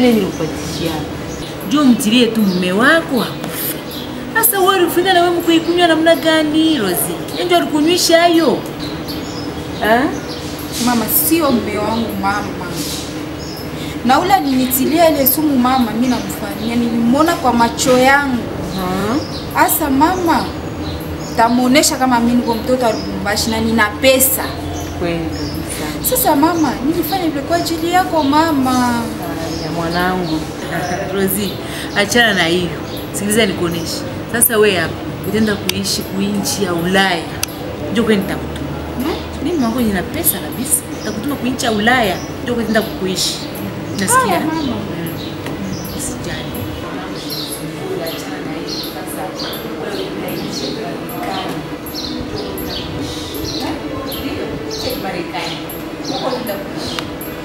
ile nilikupatia. Njoo mtilie tu mume wako akufe. Sasa wewe ulifanya na wewe mkuikunywa namna gani Rozi? Ndio alikunywisha hayo. Ah? Mama, sio mume wangu mama, na ule alinitilia ile sumu mama, mi namfanyia, nilimwona kwa macho yangu. Asa mama, tamuonesha kama mi niko mtoto wa Lubumbashi na nina pesa. Kweli kabisa. Sasa mama, nilifanya vile kwa ajili yako mama. ya mwanangu Rozi, achana na hiyo. Sikiliza nikuoneshe. Sasa wewe hapa utaenda kuishi kuinchi ya Ulaya. Njoo kwani nitakutuma. Mimi mwangu nina pesa kabisa. Nitakutuma kuinchi ya Ulaya. Njoo kwenda kuishi. Nasikia? Haya, mama. Mm. Usijali. Achana na hiyo. Sasa wewe unaishi Marekani. Ndio, check Marekani. Huko utakuishi.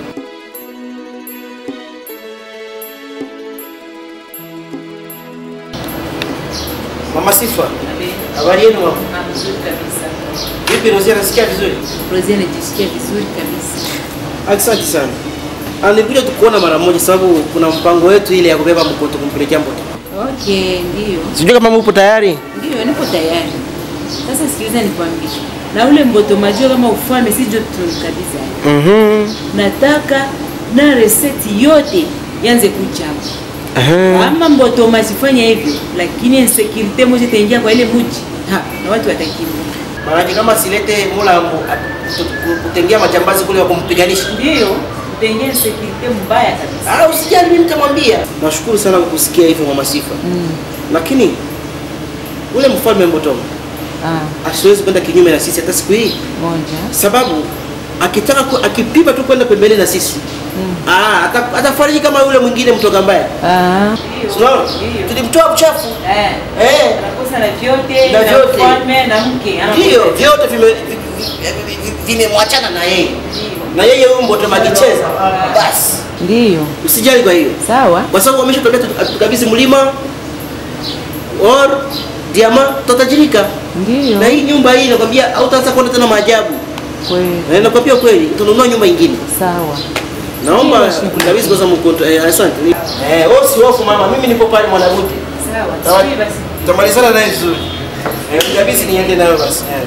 Mama Sifa, habari yenu mama? Ah, Mzuri kabisa. Vipi Rosia, nasikia vizuri? Rosie anajisikia vizuri kabisa. Asante sana. Ah, nilikuja tu kuona mara moja sababu kuna mpango wetu ile ya kubeba mkoto kumpelekea mtoto. Okay, ndio. Sijui kama mupo tayari. Ndio, nipo tayari. Sasa sikiliza nikwambie. Na ule mboto majua kama ufalme si joto kabisa. Mhm. Nataka na reseti yote yanze kuja hapo. Aha. Ama mboto masifanya hivyo, lakini insecurity moja itaingia kwa ile mji. Ha, na watu watakimbia. Maana kama silete mula mu- a- ku- kutengea majambazi kule wa kumpiganisha. Ndio, utaingia insecurity mbaya kabisa. Ah, usijali mimi nitamwambia. Nashukuru sana kwa kusikia hivyo Mama Sifa. Lakini ule mfalme Mbotoma Ah, asiwezi kwenda kinyume na sisi hata siku hii. moja. sababu akitaka ku, akipima tu kwenda pembeni na sisi mm. ah, ata- atafariji kama yule mwingine mtoka mbaya Ah. Unaona? tulimtoa uchafu Eh. eh, Anakosa na vyote, Na na vyote. ufalme na mke. Anakosa ndio vyote vime- vi- vi- vi- vimemwachana na yeye na yeye huyu Mbotoma akicheza basi Ndio. usijali kwa hiyo Sawa. kwa sababu wameshatokea tukabidhi mlima or diama tutatajirika Ndio. na hii nyumba hii nakwambia hautaanza kuona tena maajabu Kweli. na nakwambia kweli utanunua nyumba ingine Sawa. Naomba Ndio, kabisa kwanza mkoto. Eh, asante. Eh, wewe usihofu mama, mimi nipo pale mwanamke. Sawa. Sawa. Sijui basi. Tutamalizana naye vizuri. Eh, kabisa niende nayo basi. Eh.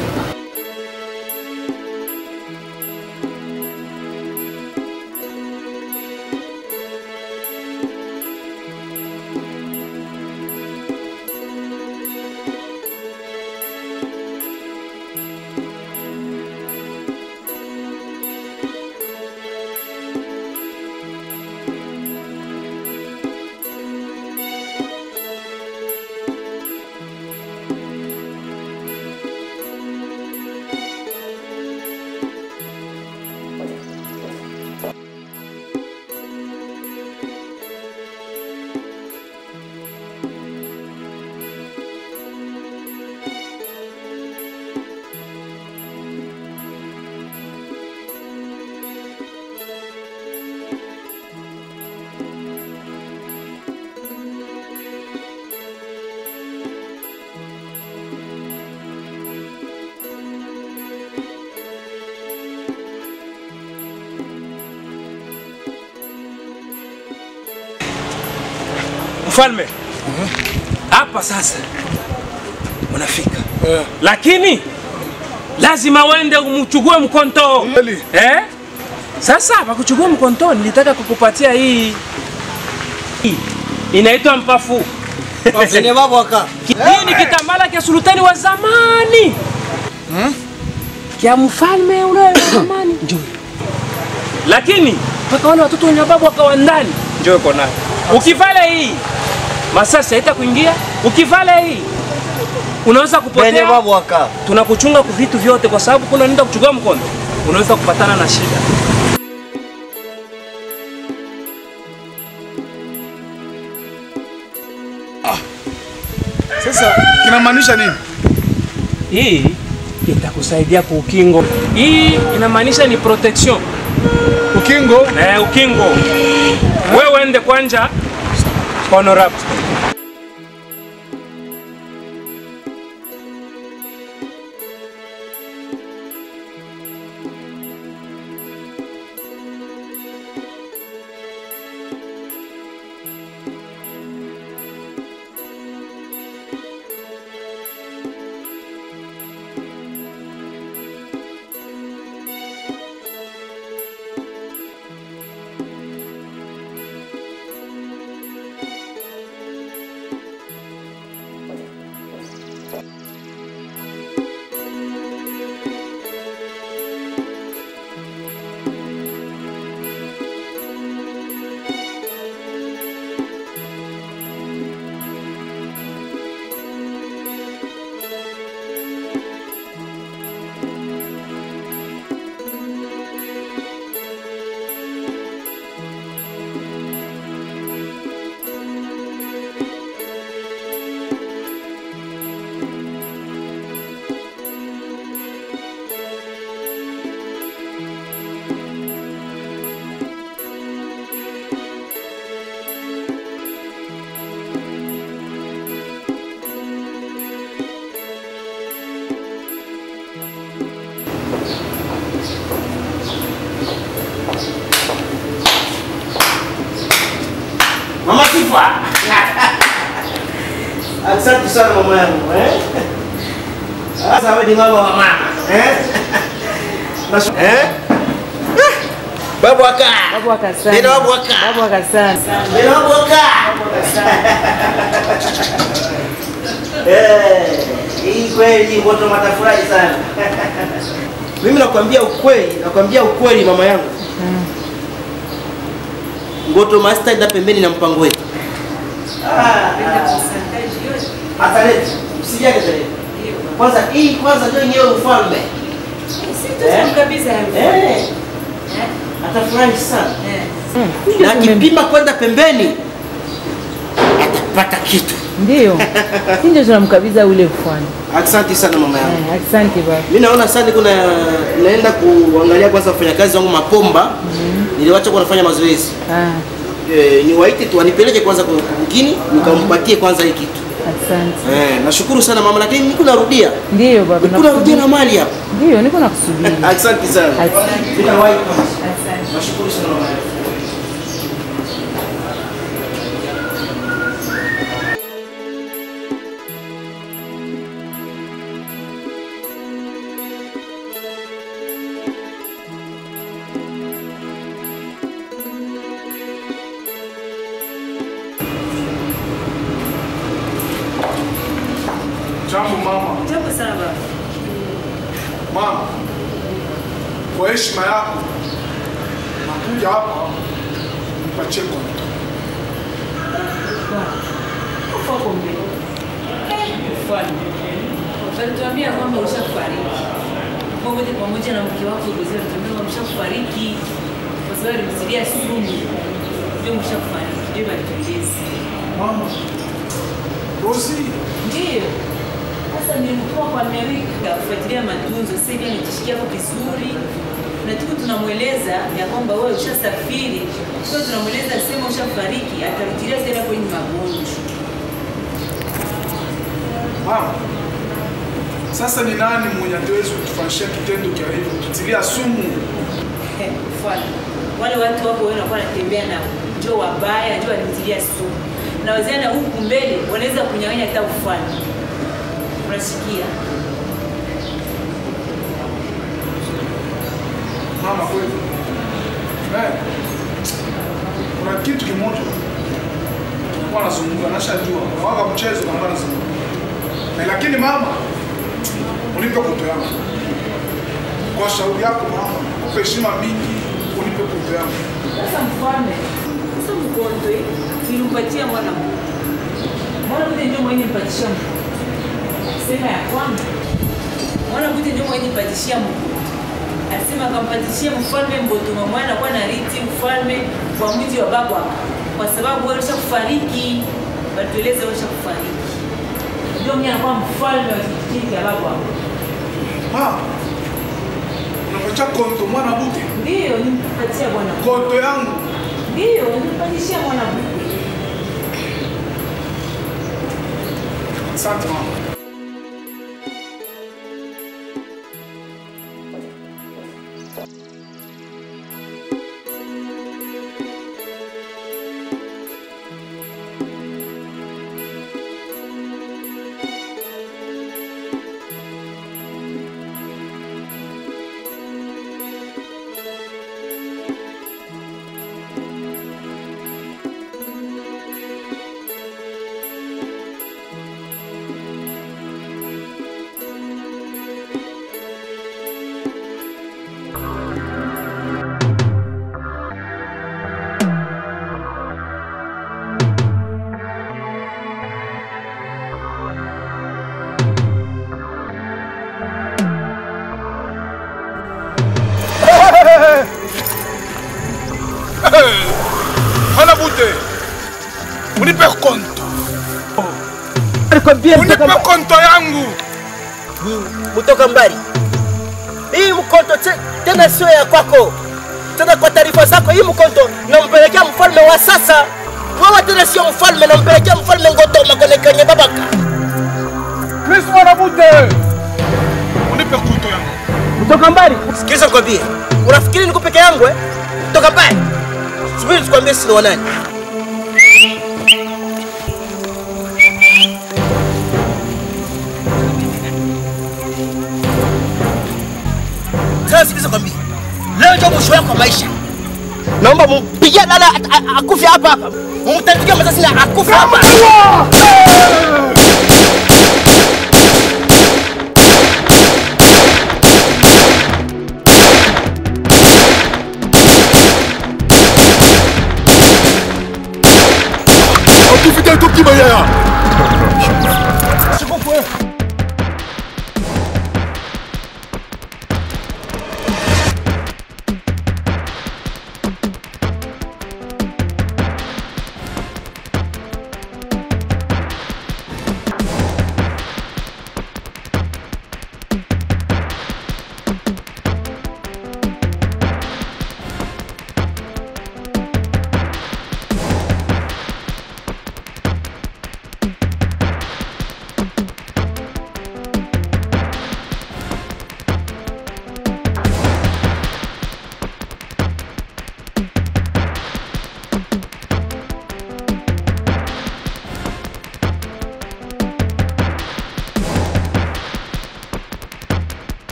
Mfalme, hapa sasa unafika, lakini lazima uende umchukue mkonto eh? Sasa pakuchukua mkonto, nilitaka kukupatia hii hii inaitwa mpafu. Hii ni kitambala kya sultani wa zamani kya mfalme ule wa zamani, njoo lakini mpaka wale watoto wenye babu wakawa ndani, njoo iko nayo. Ukivala hii masasi haita kuingia, ukivala hii unaweza kupotea. Tunakuchunga kwa vitu vyote, kwa sababu kuna nenda kuchukua mkono, unaweza kupatana na shida. Sasa kinamaanisha nini? Hii itakusaidia kwa ukingo. Hii inamaanisha ni protection Ukingo eh, ukingo. Wewe uende kwanja honorable. Masifa. Asante sana mama yangu eh. Sasa wewe ni mama wa mama eh? Nash- eh? Ah, Babu aka. Babu akasana. Nina babu aka. Babu akasana. Nina babu aka. Eh, hii kweli watu watafurahi sana. Mimi nakwambia ukweli, nakwambia ukweli mama yangu. Ngoto Master enda pembeni na mpango wetu. Ataleta. Usijage tena. Kwanza hii kwanza ndio yenyewe ufalme. Eh. Atafurahi sana. Na akipima kwenda pembeni atapata kitu. Ndio. Si ndio tunamkabidha ule mfano. Asante sana mama yangu. Eh, Asante baba. Mimi naona sasa niko na naenda kuangalia kwanza wafanyakazi wangu Mapomba. Niliwacha kwa nafanya mazoezi. Ah, Eh, niwaite tu wanipeleke kwanza kwa mgini nikampatie kwanza hii kitu. asante. Eh, nashukuru sana mama lakini niko narudia. Ndio baba. Niko narudia na mali hapa. Ndio, niko nakusubiri. Asante sana. Asante. Nitawahi kwanza. Asante. Nashukuru sana mama. Jambo mama. Jambo sana baba. Mama, kwa heshima yako nakuja hapa nipatie konto. Walituambia kwamba ushafariki pamoja pamoja na mke wako Rosie, walituambia kwamba ushafariki kwa sababu alimtilia sumu, ndio mshafariki, ndio walitueleza. Mama, Rosi, Ndio sasa nilimtuma kwa Amerika kufuatilia matunzo. Sasa hivi anajishikia hapo vizuri, na tuko tunamweleza ya kwamba wewe ushasafiri, kwa tunamweleza sema ushafariki, atarudilia tena kwenye magonjwa. mama, sasa ni nani mwenye hatuwezi kutufanyishia kitendo cha hivyo, kutilia sumu? Eh, mfano wale watu wako wewe unakuwa unatembea nao njoo wabaya, njoo walimtilia sumu, na wazee na huku mbele wanaweza kunyang'anya hata ufalme. Unasikia? Mama, kweli eh, kuna kitu kimoja kwa nazungumza, nashajua waka mchezo kama nazungumza eh, lakini mama, unipe koto yangu kwa shauri yako mama, kupe heshima mingi, unipe koto yangu. Sasa mfalme, sasa mkondo hii nilimpatia mwana mmoja. Mwana mmoja ndio mwenye mpatishia mkondo. Sema ya kwamba mwana mmoja ndio mwenye mpatishia mkondo. Alisema akampatishia mfalme Mbotoma mwana kwa nariti mfalme kwa mji wa baba kwa sababu wewe ushakufariki. Batueleze wewe ushakufariki. Ndio mwenye anakuwa mfalme wa kijiji cha baba. Mama, unapatia konto mwana buke, Ndio nimpatia bwana. konto yangu Ndio nimpatishia mwana mmoja. Asante mama. Hana bute. Unipe konto. Alikwambia Unipe konto yangu. kutoka mbali. Hii mkonto te- tena sio ya kwako. Tena kwa taarifa zako, hii mkonto nampelekea mfalme wa sasa. Wewe tena sio mfalme, nampelekea mfalme Ngotoma kwenye kwenye babaka. Chris mwana bute. Unipe konto yangu. Kutoka mbali. Sikiliza nikwambie. Unafikiri niko peke yangu eh? Kutoka mbali. Subiri nikwambie sina wanani. leo ndio mwisho wako wa maisha. Naomba mumpigie lala at- a- akufe hapa hapa, mumtandikie masasi na akufe hapa. akufika etoki bayaya